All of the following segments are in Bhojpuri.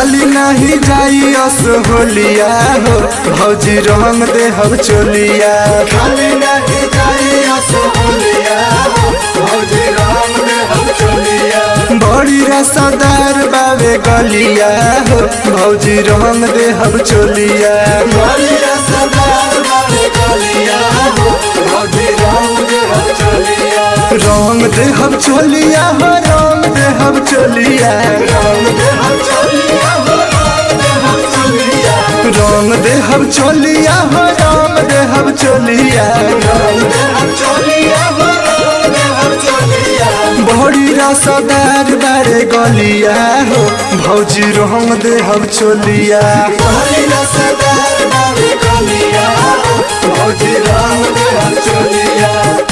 खाली नहीं जाई अस होलिया हो भौजी रंग दे हम चोलिया खाली नहीं जाई अस होलिया हो भौजी रंग दे हम चोलिया बड़ी रसदार बावे गलिया हो भौजी रंग दे हम चोलिया बड़ी रसदार बावे गलिया हो भौजी रंग दे हम चोलिया रंग दे हम चोलिया हो रंग दे हम चोलिया रंग दे हम चोलिया हो रंग दे हम चोलिया रंग दे हम चोलिया हो रंग दे हम चोलिया रंग दे हम चोलिया हो रंग दे हम चोलिया बड़ी रसदार बारे गलिया हो भौजी रंग दे हम चोलिया बड़ी रसदार बारे गलिया हो भौजी रंग दे हम चोलिया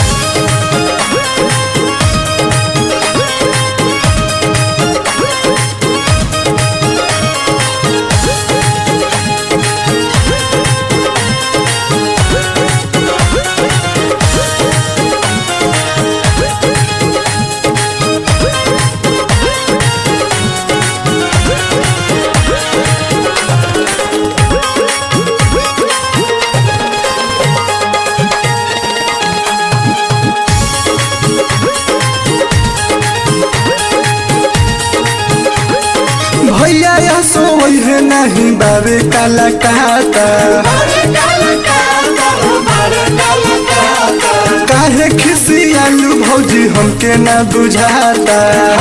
भैया या सोई है नहीं बाबे काला काता काहे खिसी आलू भौजी हमके ना बुझाता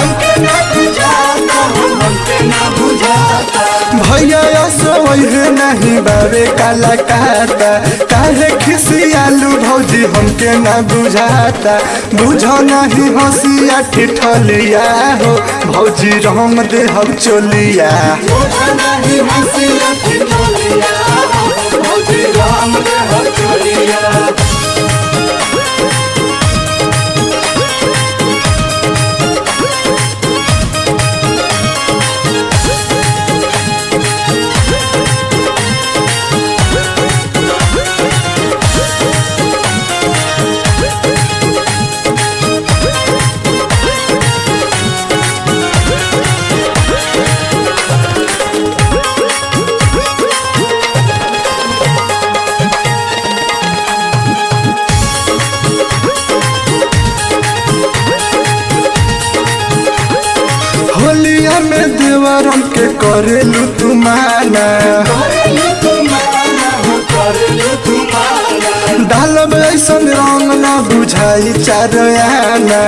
भैया या सोई है नहीं बाबे काला काता काहे खिसी आलू भौजी हमके ना बुझाता बुझो नहीं हंसिया ठिठलिया हो भौजी रंग दे हम चोलिया बुझो नहीं हंसिया ठिठलिया हो भौजी रंग दे हम चोलिया होलिया में देवरम के करेलू तू माना डालब ऐसन रंग न बुझाई चारयाना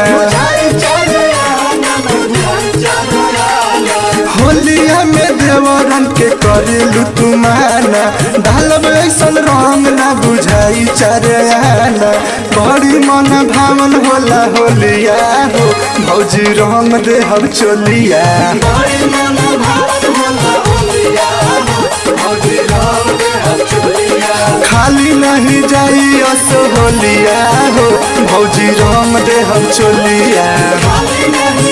होलिया में देवरम के करेलू तू माना डालब ऐसन रंग न बुझाई चारयाना बड़ी मन भावन होला होलिया हो भौजी रंग दे हम चोलिया बड़ी मन भावन होला होलिया हो भौजी रंग दे हम चोलिया खाली नहीं जाई अस होलिया हो भौजी रंग दे हम चोलिया खाली नहीं